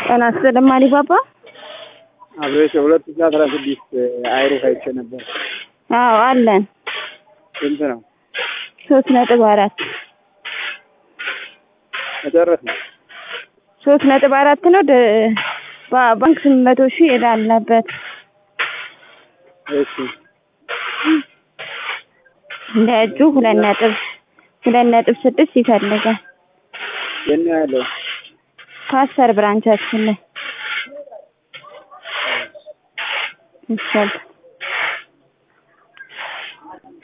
ጤና ይስጥልኝ አሊባባ። አብሬሽ ሁለት ሺህ አስራ ስድስት አይሩፍ አይቼ ነበር። አዎ አለን። ስንት ነው? ሶስት ነጥብ አራት መጨረስ ነው። ሶስት ነጥብ አራት ነው። ደ- ባ- ባንክ ስምንት መቶ ሺህ ዕዳ አለበት። እሺ እንደ እጁ ሁለት ነጥብ ሁለት ነጥብ ስድስት ይፈልጋል። የት ነው ያለው? ከአስር ብራንቻችን ላይ ይሻል